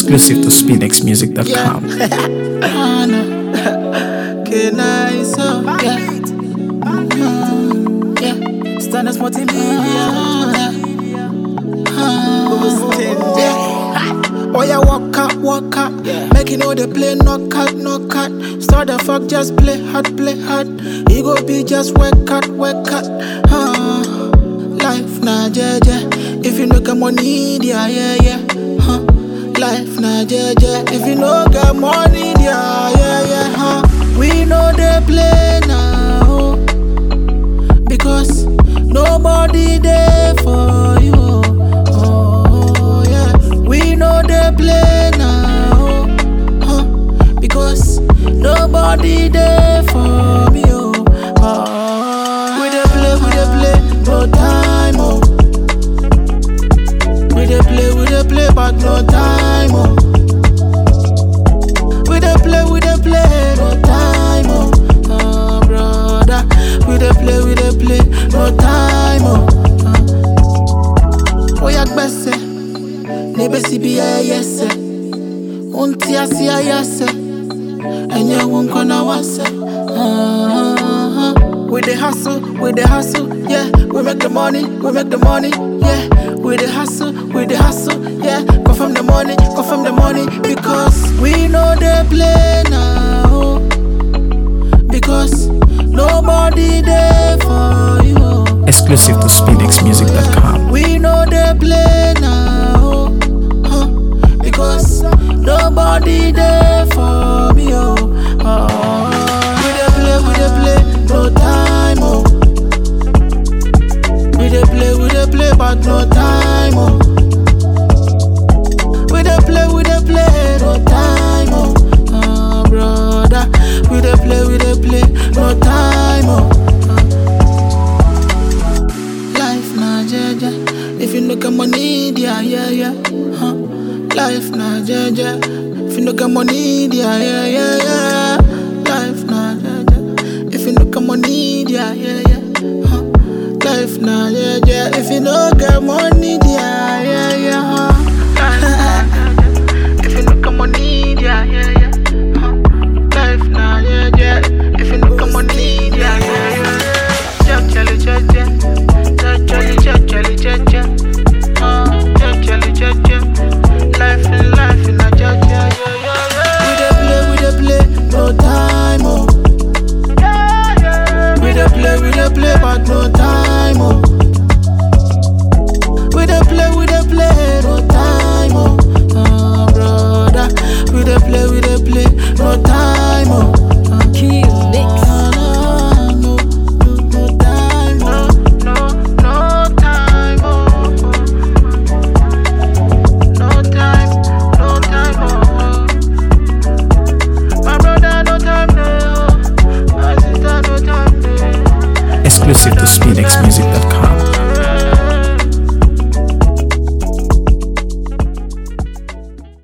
Exclusive to SpinXMusic.com. Que nice, oh, yeah. Mm, yeah. Standards multimedia. yeah. Oh, yeah, walk out, walk out. Make you know they play knock out, knock out. Start the fuck, just play hard, play hard. You go be just work out, work out. Uh, life na jeje. If you no get money, yeah, yeah, yeah. Huh. Life na jeje. If you no get money, yeah, yeah, yeah. Huh. We know they play now. oh. Because nobody there for you. Oh, yeah. We know they play now. Huh? Because nobody there for me. Oh, oh. We dey play, we dey play, no time. Oh, we dey play, we dey play, but no time. Oh, we dey play, we dey play, no time. Oh, oh brother, we dey play, we dey play, no time. Oh, oh. Oya gbese, nebesi bi ayese, unti asi ayese, enye wunkona wase. Ah, ah, ah. We dey hustle, we dey hustle, yeah. We make the money, we make the money, yeah. We dey hustle, we dey hustle, yeah. Confirm the money, confirm the money, because we know they play now. oh. Because nobody there for you. oh. Exclusive to SpinXMusic.com. We know they play now, huh? Because nobody there for me, oh. oh. We dey play, we dey play, no time, oh. We dey play, we dey play, but no time, oh. We dey play, we dey play, no time, oh. Oh, brother, we dey play, we dey play, no time, oh. Life na jeje. If you no get money, yeah, yeah, yeah. Huh? Life na jeje. If you no get money, yeah, yeah, yeah, yeah. Life na jeje. If you no get money, yeah, yeah, yeah. Huh? Life na jeje. If you no get money, yeah, yeah, yeah. Huh? If you no get money, yeah, yeah, yeah. Huh? Life na jeje. If you no get money, yeah, yeah, yeah. Jolly, jolly, jolly. Jolly, jolly, jolly, jolly. Uh, jolly, jolly, jolly. Life in life in a jolly, yeah, yeah, yeah. We dey play, we dey play, no time, oh. We dey play, we dey play, but no time, oh. We dey play, we dey play, no time, oh. Oh, brother, we dey play, we dey play, no time, oh. Key mix. No, no, no time, no, no, no time, oh. No time, no time, oh. My brother, no time, no. My sister, no time, no. Exclusive to SpinXMusic.com.